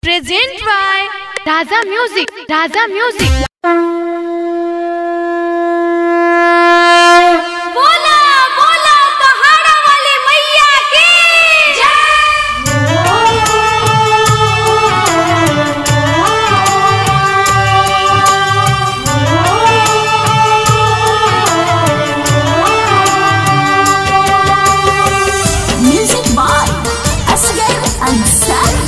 Present by Raza Music. Raza Music. बोला बोला पहाड़ा वाली मैया की Music by Asghar Ansari.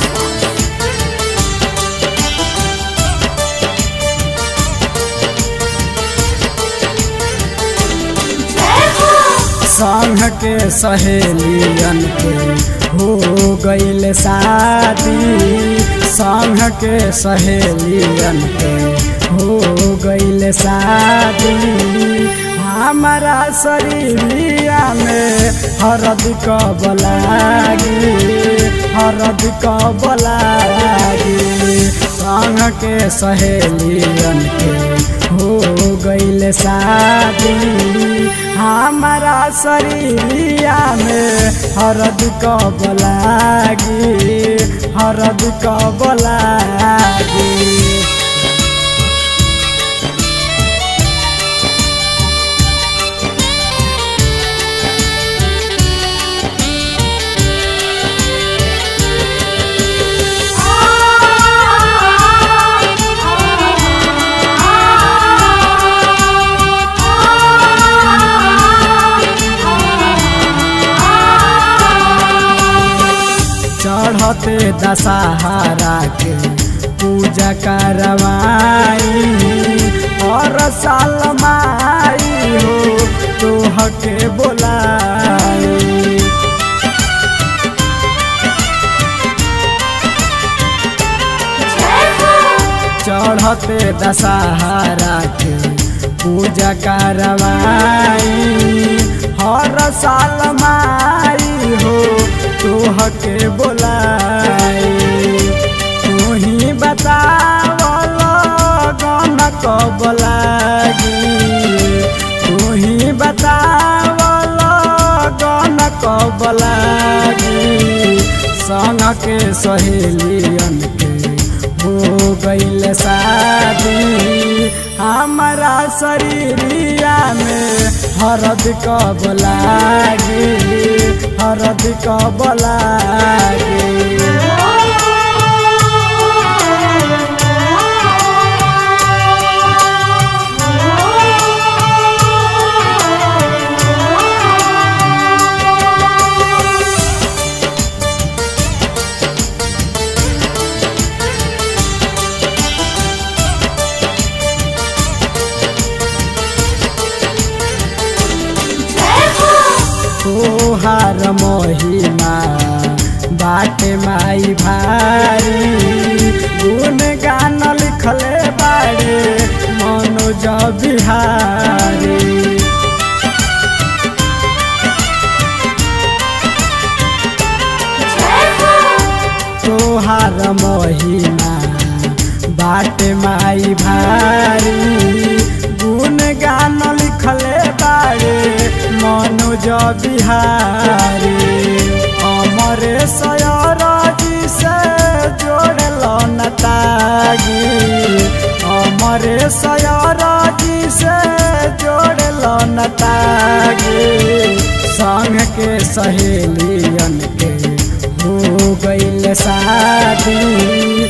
संग के सहेलियन के हो गईल शादी संग के सहेलियन के हो गईल शादी हमारा शरीरिया में हरद कब लागी हरद कब लागी संग के सहेलियन के हो गईल शादी हमारा शरीरिया में हरद कब लागी हरद कब लागी चढ़ते दशहरा के पूजा करवाई और साल माई हो तोह के बोलाई चढ़ते दशहरा के पूजा करवाई हर साल माई हो तोह के बोलाई तू ही बतावल गन कब लागी तू ही बतावल गन कब लागी संग के सहेलियन के हो गईल शादी हमारा शरीरिया में हरद कब लागी हरद कब लागी तोहार महिमा बाटे माई भारी गुण गान लिखले बारे मनोज बिहारी तोहार महिमा बाटे माई भारी गुण गान लिखले बारे मनोज बिहारी अमरे सयरजी से जोड़ल नतागी अमरे सयरजी से जोड़ल नतागी संग के सहेलियन के हो गईल शादी